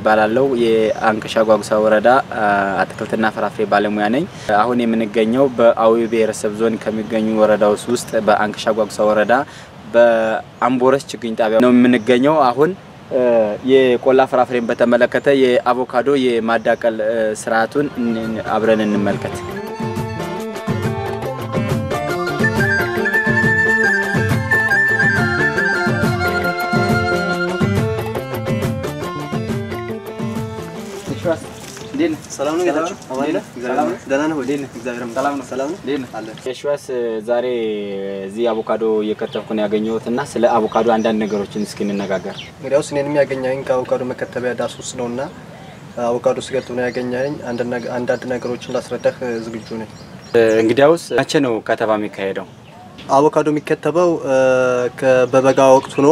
ይባላለው የአንክሻ ጓጉሳ ወረዳ አትክልትና ፍራፍሬ ባለሙያ ነኝ። አሁን የምንገኘው በአዊ ብሔረሰብ ዞን ከሚገኙ ወረዳዎች ውስጥ በአንክሻ ጓጉሳ ወረዳ በአምቦረስ ችግኝ ጣቢያ ነው የምንገኘው። አሁን የቆላ ፍራፍሬን በተመለከተ የአቮካዶ የማዳቀል ስርዓቱን አብረን እንመልከት። የሽዋስ ዛሬ እዚህ አቮካዶ እየከተፍኩ ነው ያገኘሁት እና ስለ አቮካዶ አንዳንድ ነገሮችን እስኪ እንነጋገር። እንግዲያውስ እኔን የሚያገኘኝ ከአቮካዶ መከተቢያ ዳስ ውስጥ ነው እና አቮካዶ ስገጥ ነው ያገኘኝ። አንዳንድ ነገሮችን ላስረዳህ ዝግጁ ነኝ። እንግዲያውስ መቼ ነው ከተባ የሚካሄደው? አቮካዶ የሚከተበው በበጋ ወቅት ሆኖ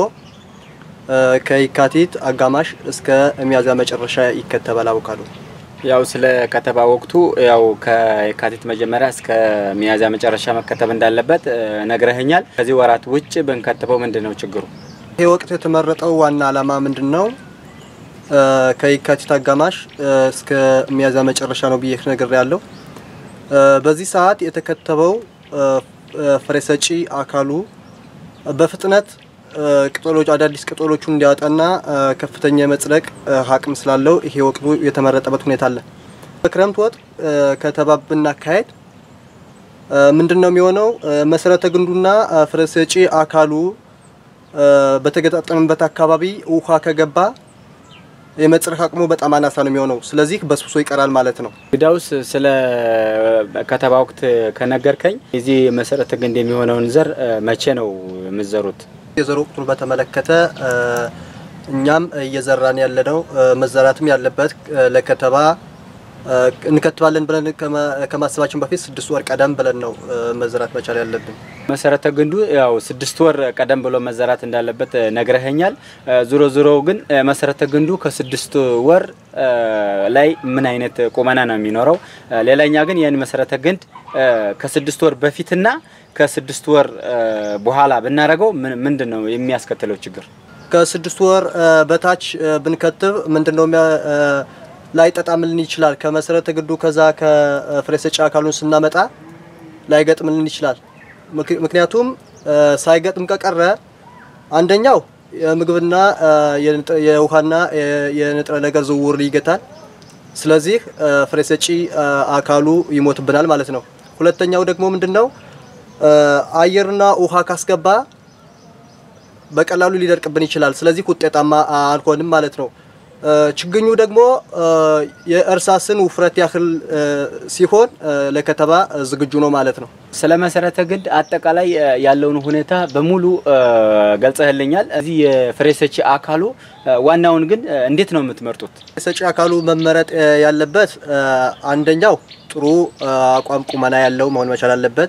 ከየካቲት አጋማሽ እስከ ሚያዝያ መጨረሻ ይከተባል አቮካዶ። ያው ስለ ከተባ ወቅቱ ያው ከየካቲት መጀመሪያ እስከ ሚያዝያ መጨረሻ መከተብ እንዳለበት ነግረህኛል። ከዚህ ወራት ውጭ ብንከትበው ምንድን ነው ችግሩ? ይህ ወቅት የተመረጠው ዋና ዓላማ ምንድን ነው? ከየካቲት አጋማሽ እስከ ሚያዝያ መጨረሻ ነው ብዬ ነገር ያለው በዚህ ሰዓት የተከተበው ፍሬ ሰጪ አካሉ በፍጥነት ቅጠሎች አዳዲስ ቅጠሎቹን እንዲያወጣና ከፍተኛ የመጽደቅ አቅም ስላለው ይሄ ወቅቱ የተመረጠበት ሁኔታ አለ። በክረምት ወቅት ከተባ ብናካሄድ ምንድን ነው የሚሆነው? መሰረተ ግንዱና ፍሬ ሰጪ አካሉ በተገጣጠመበት አካባቢ ውሃ ከገባ የመጽደቅ አቅሙ በጣም አናሳ ነው የሚሆነው። ስለዚህ በስብሶ ይቀራል ማለት ነው። እንግዳውስ ስለ ከተባ ወቅት ከነገርከኝ የዚህ መሰረተ ግንድ የሚሆነውን ዘር መቼ ነው የምትዘሩት? የዘር ወቅቱን በተመለከተ እኛም እየዘራን ያለነው መዘራትም ያለበት ለከተባ እንከትባለን ብለን ከማሰባችን በፊት ስድስት ወር ቀደም ብለን ነው መዘራት መቻል ያለብን። መሰረተ ግንዱ ያው ስድስት ወር ቀደም ብሎ መዘራት እንዳለበት ነግረኸኛል። ዞሮ ዞሮ ግን መሰረተ ግንዱ ከስድስት ወር ላይ ምን አይነት ቁመና ነው የሚኖረው? ሌላኛ ግን ያን መሰረተ ግንድ ከስድስት ወር በፊትና ከስድስት ወር በኋላ ብናደርገው ምንድን ነው የሚያስከትለው ችግር? ከስድስት ወር በታች ብንከትብ ምንድን ነው ላይጠጣምልን ይችላል። ከመሰረተ ግንዱ ከዛ ከፍሬ ሰጪ አካሉን ስናመጣ ላይገጥምልን ይችላል። ምክንያቱም ሳይገጥም ከቀረ አንደኛው የምግብና የውሃና የንጥረ ነገር ዝውውር ይገታል። ስለዚህ ፍሬ ሰጪ አካሉ ይሞትብናል ማለት ነው። ሁለተኛው ደግሞ ምንድነው አየርና ውሃ ካስገባ በቀላሉ ሊደርቅብን ይችላል። ስለዚህ ውጤታማ አልሆንም ማለት ነው። ችግኙ ደግሞ የእርሳስን ውፍረት ያህል ሲሆን ለከተባ ዝግጁ ነው ማለት ነው። ስለ መሰረተ ግንድ አጠቃላይ ያለውን ሁኔታ በሙሉ ገልጸህልኛል። እዚህ የፍሬ ሰጪ አካሉ ዋናውን ግን እንዴት ነው የምትመርጡት? ሰጪ አካሉ መመረጥ ያለበት አንደኛው ጥሩ አቋም ቁመና ያለው መሆን መቻል አለበት።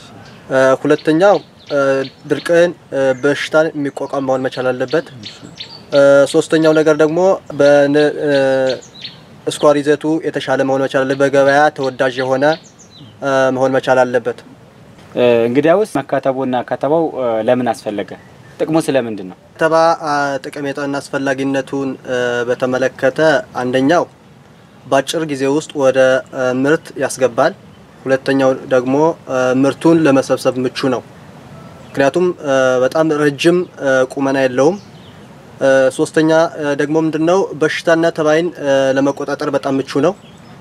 ሁለተኛው ድርቅን፣ በሽታን የሚቋቋም መሆን መቻል አለበት። ሶስተኛው ነገር ደግሞ በስኳር ይዘቱ የተሻለ መሆን መቻል አለበት። በገበያ ተወዳጅ የሆነ መሆን መቻል አለበት። እንግዲያውስ መከተቡና ከተባው ለምን አስፈለገ? ጥቅሙ ስለምንድን ነው? ከተባ ጠቀሜታና አስፈላጊነቱን በተመለከተ አንደኛው በአጭር ጊዜ ውስጥ ወደ ምርት ያስገባል። ሁለተኛው ደግሞ ምርቱን ለመሰብሰብ ምቹ ነው። ምክንያቱም በጣም ረጅም ቁመና የለውም። ሶስተኛ ደግሞ ምንድነው በሽታና ተባይን ለመቆጣጠር በጣም ምቹ ነው።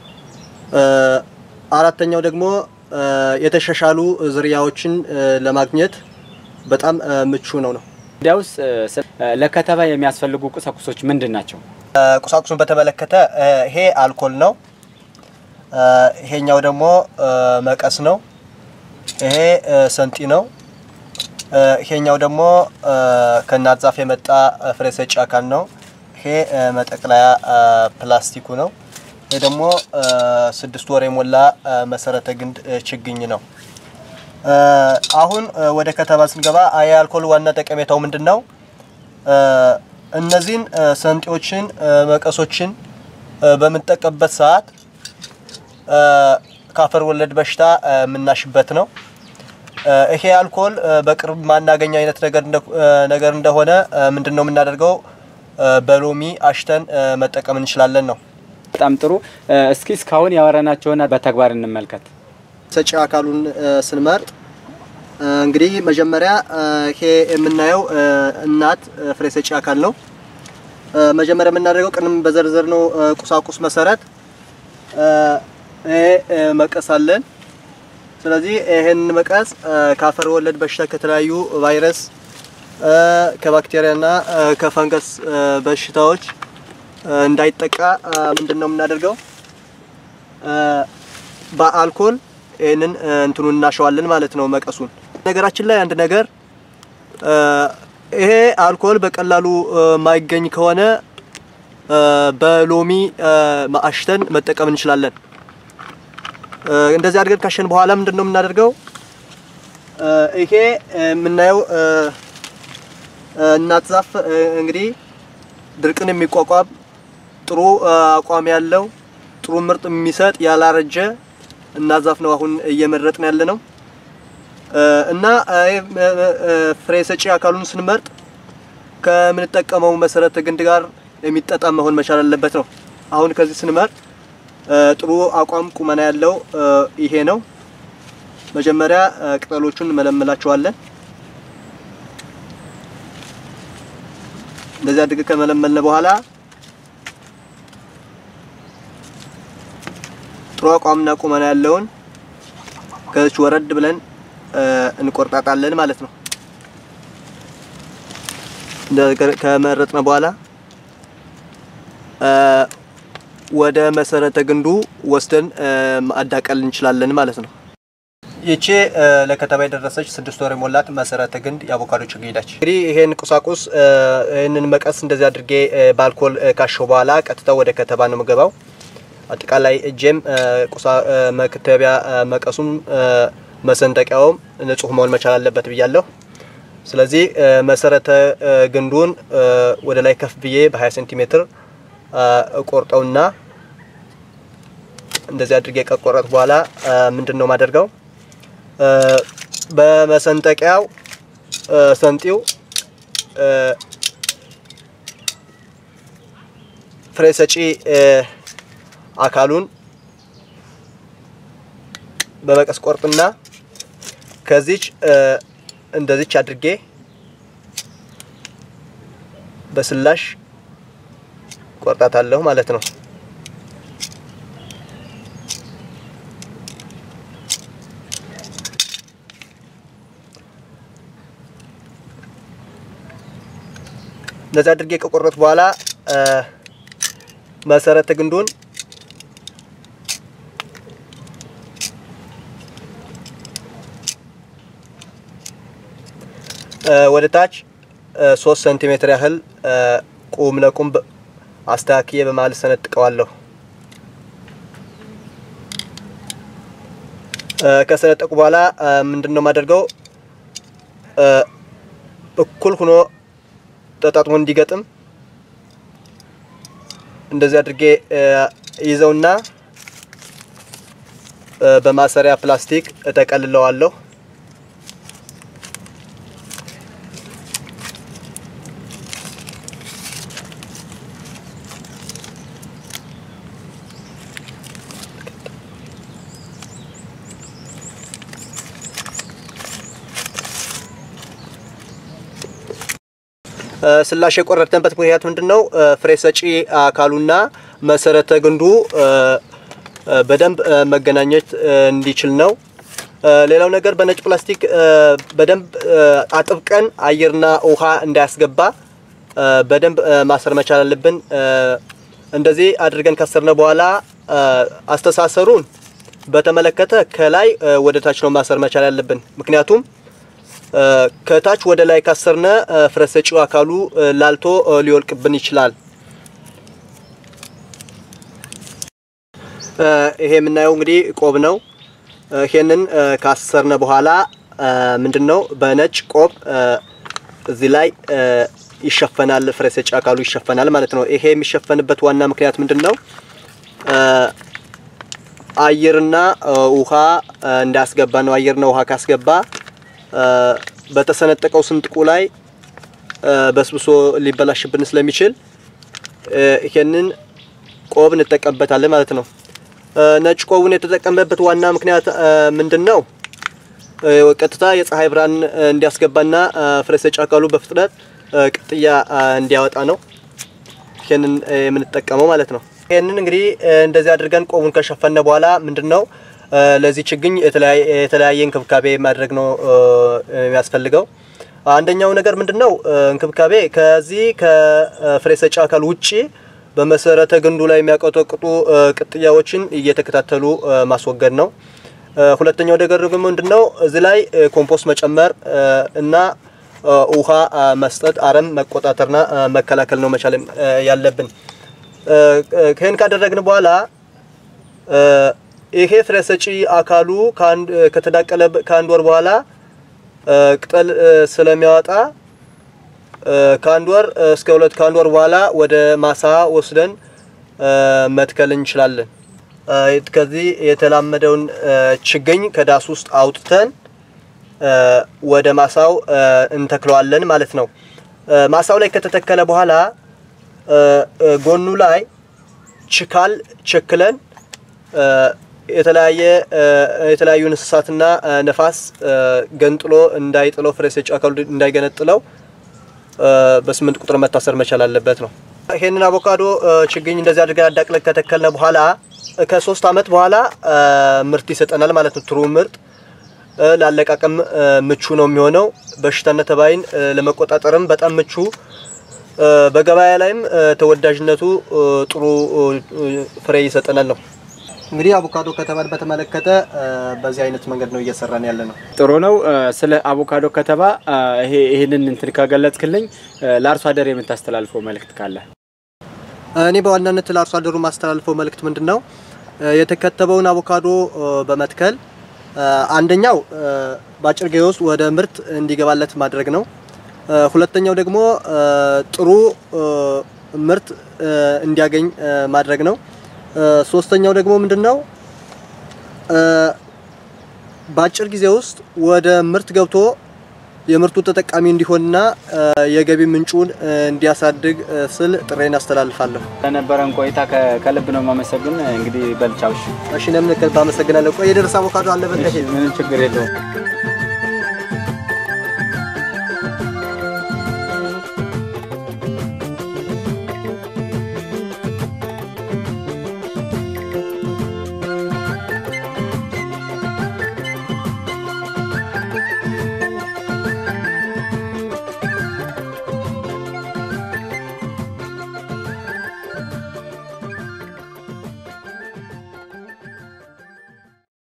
አራተኛው ደግሞ የተሻሻሉ ዝርያዎችን ለማግኘት በጣም ምቹ ነው ነው። እንዲያውስ ለከተባ የሚያስፈልጉ ቁሳቁሶች ምንድን ናቸው? ቁሳቁሱን በተመለከተ ይሄ አልኮል ነው። ይሄኛው ደግሞ መቀስ ነው። ይሄ ሰንጢ ነው። ይሄኛው ደግሞ ከእናት ዛፍ የመጣ ፍሬ ሰጪ አካል ነው። ይሄ መጠቅለያ ፕላስቲኩ ነው። ይሄ ደግሞ ስድስት ወር የሞላ መሰረተ ግንድ ችግኝ ነው። አሁን ወደ ከተማ ስንገባ የአልኮል ዋና ጠቀሜታው ምንድን ነው? እነዚህን ሰንጤዎችን፣ መቀሶችን በምንጠቀምበት ሰዓት ከአፈር ወለድ በሽታ የምናሽበት ነው። ይሄ አልኮል በቅርብ ማናገኝ አይነት ነገር እንደሆነ ምንድን ነው የምናደርገው? በሎሚ አሽተን መጠቀም እንችላለን ነው። በጣም ጥሩ። እስኪ እስካሁን ያወራናቸውን በተግባር እንመልከት። ሰጪ አካሉን ስንመርጥ እንግዲህ መጀመሪያ ይሄ የምናየው እናት ፍሬ ሰጪ አካል ነው። መጀመሪያ የምናደርገው ቅድም በዘርዘር ነው ቁሳቁስ መሰረት ይሄ መቀስ አለን። ስለዚህ ይሄን መቀስ ከአፈር ወለድ በሽታ ከተለያዩ ቫይረስ ከባክቴሪያና ከፈንገስ በሽታዎች እንዳይጠቃ ምንድን ነው የምናደርገው በአልኮል ይህንን እንትኑን እናሸዋለን ማለት ነው መቀሱን። ነገራችን ላይ አንድ ነገር ይሄ አልኮል በቀላሉ ማይገኝ ከሆነ በሎሚ አሽተን መጠቀም እንችላለን። እንደዚህ አድርገን ካሸን በኋላ ምንድን ነው የምናደርገው? ይሄ የምናየው እናት ዛፍ እንግዲህ ድርቅን የሚቋቋም ጥሩ አቋም ያለው ጥሩ ምርጥ የሚሰጥ ያላረጀ እናት ዛፍ ነው አሁን እየመረጥን ያለ ነው። እና ፍሬ ሰጪ አካሉን ስንመርጥ ከምንጠቀመው መሰረተ ግንድ ጋር የሚጠጣም መሆን መቻል አለበት ነው። አሁን ከዚህ ስንመርጥ ጥሩ አቋም ቁመና ያለው ይሄ ነው። መጀመሪያ ቅጠሎቹን መለመላቸዋለን። እንደዚህ አድርገን ከመለመልን በኋላ ጥሩ አቋምና ቁመና ያለውን ከዚች ወረድ ብለን እንቆርጣጣለን ማለት ነው። ከመረጥነ በኋላ ወደ መሰረተ ግንዱ ወስደን ማዳቀል እንችላለን ማለት ነው። ይቺ ለከተማ የደረሰች ስድስት ወር የሞላት መሰረተ ግንድ የአቮካዶ ችግኝ ነች። እንግዲህ ይሄን ቁሳቁስ ይህንን መቀስ እንደዚህ አድርጌ በአልኮል ካሸው በኋላ ቀጥታ ወደ ከተማ ነው የምገባው። አጠቃላይ እጄም ቁሳ መክተቢያ መቀሱም መሰንጠቂያውም ንጹህ መሆን መቻል አለበት ብያለሁ። ስለዚህ መሰረተ ግንዱን ወደ ላይ ከፍ ብዬ በ20 ሴንቲሜትር ቆርጠውና እንደዚህ አድርጌ ከቆረጥ በኋላ ምንድን ነው ማደርገው በመሰንጠቂያው ሰንጢው ፍሬ ሰጪ አካሉን በመቀስ ቆርጥና ከዚች እንደዚች አድርጌ በስላሽ ቆርጣታለሁ ማለት ነው። እንደዚህ አድርጌ ከቆረጥ በኋላ መሰረተ ግንዱን ወደ ታች ሶስት ሴንቲሜትር ያህል ቁም ለቁም አስተካክዬ በመሀል ሰነጥቀዋለሁ። ከሰነጠቁ በኋላ ምንድን ነው የማደርገው እኩል ሆኖ ተጣጥሞ እንዲገጥም እንደዚህ አድርጌ ይዘውና በማሰሪያ ፕላስቲክ እጠቀልለዋለሁ። ስላሽ የቆረጥንበት ምክንያት ምንድን ነው? ፍሬ ሰጪ አካሉና መሰረተ ግንዱ በደንብ መገናኘት እንዲችል ነው። ሌላው ነገር በነጭ ፕላስቲክ በደንብ አጥብቀን አየርና ውሃ እንዳያስገባ በደንብ ማሰር መቻል አለብን። እንደዚህ አድርገን ካሰርነ በኋላ አስተሳሰሩን በተመለከተ ከላይ ወደ ታች ነው ማሰር መቻል ያለብን ምክንያቱም ከታች ወደ ላይ ካሰርነ ፍሬ ሰጪው አካሉ ላልቶ ሊወልቅብን ይችላል። ይሄ የምናየው እንግዲህ ቆብ ነው። ይሄንን ካሰርነ በኋላ ምንድን ነው በነጭ ቆብ እዚህ ላይ ይሸፈናል፣ ፍሬ ሰጪ አካሉ ይሸፈናል ማለት ነው። ይሄ የሚሸፈንበት ዋና ምክንያት ምንድን ነው? አየርና ውሃ እንዳያስገባ ነው። አየርና ውሃ ካስገባ በተሰነጠቀው ስንጥቁ ላይ በስብሶ ሊበላሽብን ስለሚችል ይሄንን ቆብ እንጠቀምበታለን ማለት ነው። ነጭ ቆቡን የተጠቀምበት ዋና ምክንያት ምንድን ነው? ቀጥታ የፀሐይ ብርሃን እንዲያስገባና ፍሬ ሰጪ አካሉ በፍጥነት ቅጥያ እንዲያወጣ ነው ይሄንን የምንጠቀመው ማለት ነው። ይሄንን እንግዲህ እንደዚህ አድርገን ቆቡን ከሸፈነ በኋላ ምንድነው ለዚህ ችግኝ የተለያየ እንክብካቤ ማድረግ ነው የሚያስፈልገው። አንደኛው ነገር ምንድነው እንክብካቤ ከዚህ ከፍሬ ሰጪ አካል ውጪ በመሰረተ ግንዱ ላይ የሚያቀጠቅጡ ቅጥያዎችን እየተከታተሉ ማስወገድ ነው። ሁለተኛው ነገር ደግሞ ምንድነው እዚህ ላይ ኮምፖስት መጨመር እና ውሃ መስጠት፣ አረም መቆጣጠርና መከላከል ነው መቻል ያለብን። ይህን ካደረግን በኋላ ይሄ ፍሬ ሰጪ አካሉ ከተዳቀለ ከአንድ ወር በኋላ ቅጠል ስለሚያወጣ ከአንድ ወር እስከ ሁለት ከአንድ ወር በኋላ ወደ ማሳ ወስደን መትከል እንችላለን። ከዚህ የተላመደውን ችግኝ ከዳስ ውስጥ አውጥተን ወደ ማሳው እንተክለዋለን ማለት ነው። ማሳው ላይ ከተተከለ በኋላ ጎኑ ላይ ችካል ቸክለን የተለያየ የተለያዩ እንስሳትና ነፋስ ገንጥሎ እንዳይጥለው ፍሬ ሰጪ አካሉ እንዳይገነጥለው በስምንት ቁጥር መታሰር መቻል አለበት ነው። ይሄንን አቮካዶ ችግኝ እንደዚህ አድርገን አዳቅለን ከተከልነ በኋላ ከሶስት አመት በኋላ ምርት ይሰጠናል ማለት ነው። ጥሩ ምርት ላለቃቀም ምቹ ነው የሚሆነው። በሽታና ተባይን ለመቆጣጠርም በጣም ምቹ፣ በገበያ ላይም ተወዳጅነቱ ጥሩ ፍሬ ይሰጠናል ነው። እንግዲህ አቮካዶ ከተባን በተመለከተ በዚህ አይነት መንገድ ነው እየሰራን ያለ ነው። ጥሩ ነው። ስለ አቮካዶ ከተባ ይህንን እንትን ከገለጽክልኝ ለአርሶ አደር የምታስተላልፈው መልእክት ካለ? እኔ በዋናነት ለአርሶ አደሩ ማስተላልፈው መልእክት ምንድን ነው? የተከተበውን አቮካዶ በመትከል አንደኛው በአጭር ጊዜ ውስጥ ወደ ምርት እንዲገባለት ማድረግ ነው። ሁለተኛው ደግሞ ጥሩ ምርት እንዲያገኝ ማድረግ ነው። ሶስተኛው ደግሞ ምንድነው በአጭር ጊዜ ውስጥ ወደ ምርት ገብቶ የምርቱ ተጠቃሚ እንዲሆንና የገቢ ምንጩን እንዲያሳድግ ስል ጥሬን አስተላልፋለሁ። ለነበረን ቆይታ ከልብ ነው የማመሰግን። እንግዲህ በልቻው። እሺ፣ እኔም ባመሰግናለሁ። ቆይ የደረሰ አቮካዶ አለ በቃ። ምንም ችግር የለውም።